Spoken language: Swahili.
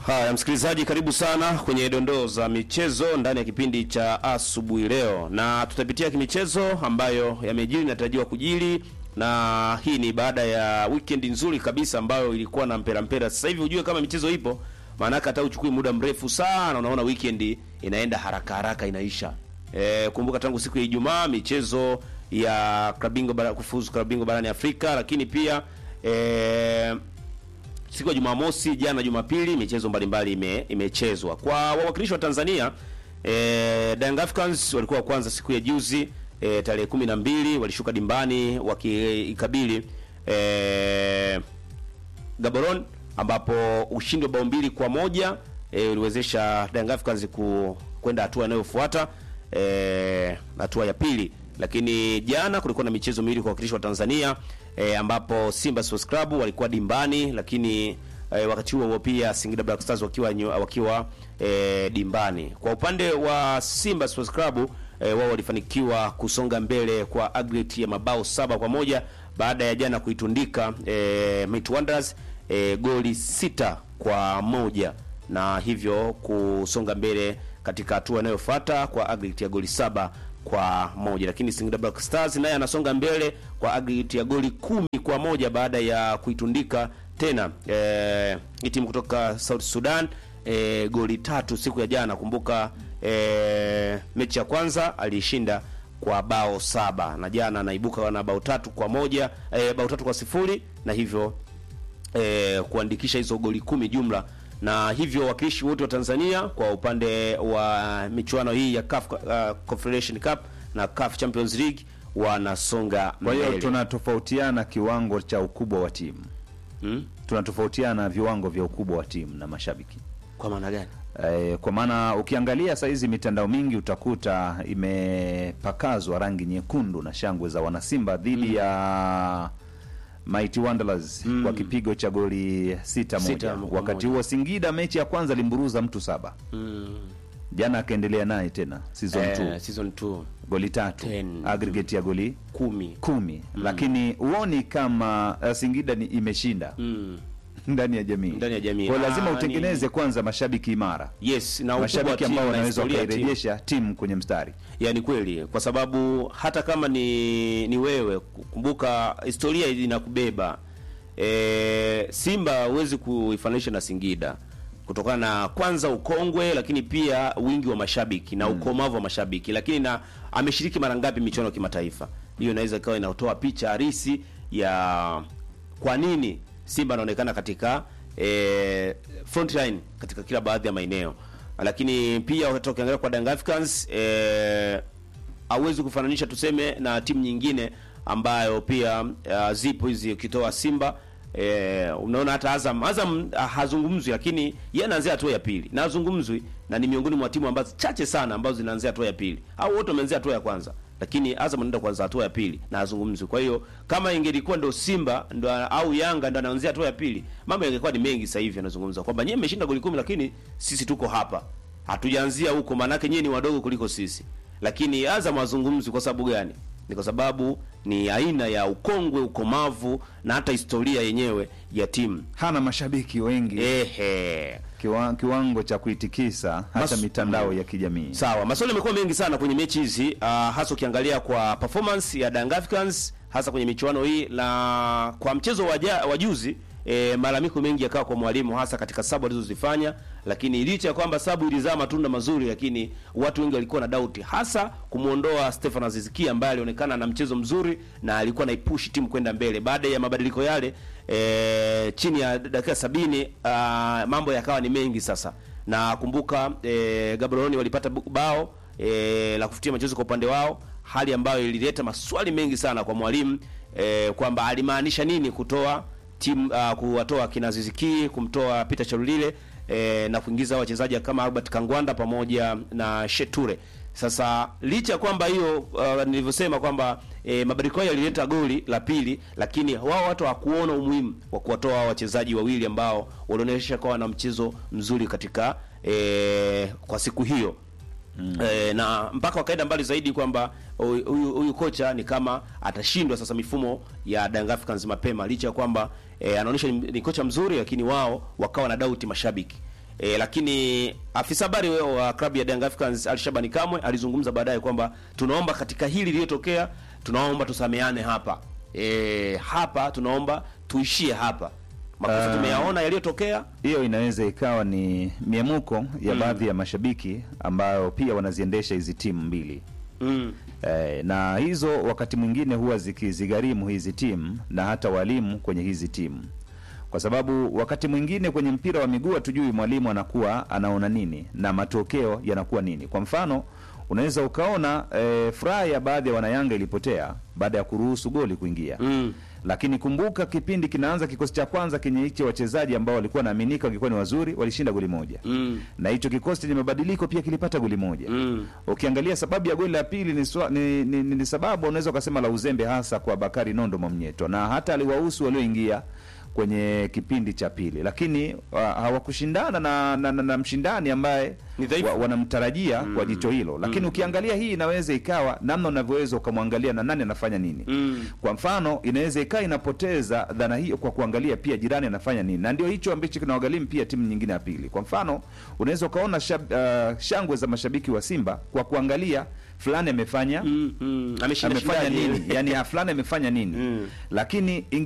Haya, msikilizaji, karibu sana kwenye dondoo za michezo ndani ya kipindi cha asubuhi leo, na tutapitia kimichezo ambayo yamejiri inatarajiwa kujiri, na hii ni baada ya weekend nzuri kabisa ambayo ilikuwa na mpera mpera. Sasa hivi ujue kama michezo ipo, maanake hata uchukui muda mrefu sana, unaona weekend inaenda haraka haraka inaisha. E, kumbuka tangu siku ya Ijumaa michezo ya klabu bingwa bara kufuzu klabu bingwa barani Afrika, lakini pia e, siku ya Jumamosi jana Jumapili michezo mbalimbali ime, imechezwa. Kwa wawakilishi wa Tanzania eh, Young Africans walikuwa wa kwanza siku ya juzi eh, tarehe kumi na mbili walishuka dimbani wakiikabili eh, Gaborone ambapo ushindi wa bao mbili kwa moja eh, uliwezesha Young Africans ku kwenda hatua inayofuata eh, hatua ya pili lakini jana kulikuwa na michezo miwili kwa wakilishi wa Tanzania e, ambapo Simba Sports Club walikuwa dimbani, lakini e, wakati huo huo pia Singida Black Stars wakiwa nyo, wakiwa e, dimbani. Kwa upande wa Simba Sports Club e, wao walifanikiwa kusonga mbele kwa aggregate ya mabao saba kwa moja baada ya jana kuitundika e, Might Wonders e, goli sita kwa moja na hivyo kusonga mbele katika hatua inayofuata kwa aggregate ya goli saba kwa moja lakini Singida Black Stars naye anasonga mbele kwa aggregate ya goli kumi kwa moja baada ya kuitundika tena eh, timu kutoka South Sudan eh, goli tatu siku ya jana. Kumbuka eh, mechi ya kwanza alishinda kwa bao saba na jana anaibuka na bao tatu kwa moja eh, bao tatu kwa sifuri na hivyo eh, kuandikisha hizo goli kumi jumla na hivyo wawakilishi wote wa Tanzania kwa upande wa michuano hii ya CAF uh, Confederation Cup na CAF Champions League wanasonga Kwa hiyo mbele. tunatofautiana kiwango cha ukubwa wa timu Hmm? tunatofautiana viwango vya ukubwa wa timu na mashabiki Kwa maana gani? e, kwa maana ukiangalia saizi mitandao mingi utakuta imepakazwa rangi nyekundu na shangwe za wanasimba dhidi ya Mighty Wanderers kwa kipigo cha goli sita moja. Sita kwa Wakati moja. huo Singida mechi ya kwanza alimburuza mtu saba, Mm. jana akaendelea naye tena season Eh, 2 season 2 goli tatu Ten. aggregate ya goli kumi. kumi lakini huoni kama uh, Singida ni imeshinda Mm. ndani ya jamii Ndani ya jamii. kwa lazima Ah, utengeneze ni- kwanza mashabiki imara Yes, na ukubwa wa mashabiki timu ambao na wanaweza historia ya timu. wakairejesha timu kwenye mstari Yani kweli, kwa sababu hata kama ni ni wewe, kumbuka historia inakubeba. E, Simba huwezi kuifananisha na Singida kutokana na kwanza ukongwe, lakini pia wingi wa mashabiki na ukomavu wa mashabiki, lakini na ameshiriki mara ngapi michuano ya kimataifa. Hiyo inaweza ikawa inatoa picha halisi ya kwa nini Simba anaonekana katika e, front line katika kila baadhi ya maeneo, lakini pia wakati ukiangalia kwa Young Africans e, hauwezi kufananisha tuseme na timu nyingine ambayo pia uh, zipo hizi ukitoa Simba eh, unaona hata Azam Azam uh, hazungumzwi, lakini yeye anaanzia hatua ya pili na hazungumzwi, na ni miongoni mwa timu ambazo chache sana ambazo zinaanzia hatua ya pili, au wote wameanzia hatua ya kwanza, lakini Azam anaenda kwanza hatua ya pili na hazungumzwi. Kwa hiyo kama ingelikuwa ndo Simba ndo au Yanga ndo anaanzia hatua ya pili, mambo yangekuwa ni mengi. Sasa hivi anazungumza kwamba nyie mmeshinda goli kumi, lakini sisi tuko hapa, hatujaanzia huko, maanake nyie ni wadogo kuliko sisi lakini Azam hazungumzwi. Kwa sababu gani? Ni kwa sababu ni aina ya ukongwe, ukomavu na hata historia yenyewe ya timu. hana mashabiki wengi Ehe, kiwa, kiwango cha kuitikisa hata Mas- mitandao ya kijamii sawa. Maswali yamekuwa mengi sana kwenye mechi hizi uh, hasa ukiangalia kwa performance ya Young Africans hasa kwenye michuano hii, na kwa mchezo wa ja- wa juzi E, malalamiko mengi yakawa kwa mwalimu hasa katika sabu alizozifanya, lakini licha ya kwamba sabu ilizaa matunda mazuri, lakini watu wengi walikuwa na doubt, hasa kumwondoa Stefan Azizikia ambaye alionekana na mchezo mzuri na alikuwa naipushi timu kwenda mbele. Baada ya mabadiliko yale e, chini ya dakika sabini ah, mambo yakawa ni mengi sasa, na kumbuka e, Gaborone walipata bu- bao e, la kufutia machozi kwa upande wao, hali ambayo ilileta maswali mengi sana kwa mwalimu e, kwamba alimaanisha nini kutoa timu uh, kuwatoa kina Ziziki kumtoa Peter Charulile eh, na kuingiza wachezaji kama Albert Kangwanda pamoja na Sheture. Sasa licha ya kwamba hiyo uh, nilivyosema kwamba eh, mabadiliko hayo yalileta goli la pili, lakini wao watu hawakuona umuhimu wa kuwatoa hao wachezaji wawili ambao walionyesha kwa wana mchezo mzuri katika eh, kwa siku hiyo. Mm. E, na mpaka wakaenda mbali zaidi kwamba huyu huyu kocha ni kama atashindwa sasa mifumo ya Young Africans mapema, licha ya kwamba e, anaonyesha ni, ni kocha mzuri, lakini wao wakawa na doubt mashabiki E, lakini afisa habari wao wa klabu ya Young Africans Alishabani Kamwe alizungumza baadaye kwamba tunaomba katika hili lililotokea, tunaomba tusameane hapa. E, hapa tunaomba tuishie hapa. Makosa Ah. tumeyaona yaliyotokea. hiyo inaweza ikawa ni miemuko ya baadhi ya mashabiki ambayo pia wanaziendesha hizi timu mbili Mm. eh, na hizo wakati mwingine huwa zikizigharimu hizi timu na hata walimu kwenye hizi timu kwa sababu wakati mwingine kwenye mpira wa miguu hatujui mwalimu anakuwa anaona nini na matokeo yanakuwa nini kwa mfano unaweza ukaona eh, furaha ya baadhi ya wanayanga ilipotea baada ya kuruhusu goli kuingia Mm. lakini kumbuka kipindi kinaanza kikosi cha kwanza kenye hicho wachezaji ambao walikuwa naaminika wangekuwa ni wazuri walishinda goli moja Mm. na hicho kikosi chenye mabadiliko pia kilipata goli moja Mm. ukiangalia sababu ya goli la pili ni, swa, ni, ni, ni, ni sababu unaweza ukasema la uzembe hasa kwa Bakari Nondo Mwamnyeto na hata aliwahusu walioingia kwenye kipindi cha pili, lakini uh, hawakushindana na, na, na, na mshindani ambaye Ni dhaifu. wa, wanamtarajia kwa jicho hilo, lakini ukiangalia hii inaweza ikawa namna unavyoweza ukamwangalia na nani anafanya nini Mm. kwa mfano inaweza ikawa inapoteza dhana hiyo kwa kuangalia pia jirani anafanya nini, na ndio hicho ambacho kinawagharimu pia timu nyingine ya pili. Kwa mfano unaweza ukaona shab, uh, shangwe za mashabiki wa Simba kwa kuangalia fulani amefanya Mm. Mm. Ameshinda amefanya shindaje? nini, yani ah, fulani amefanya nini, Mm. lakini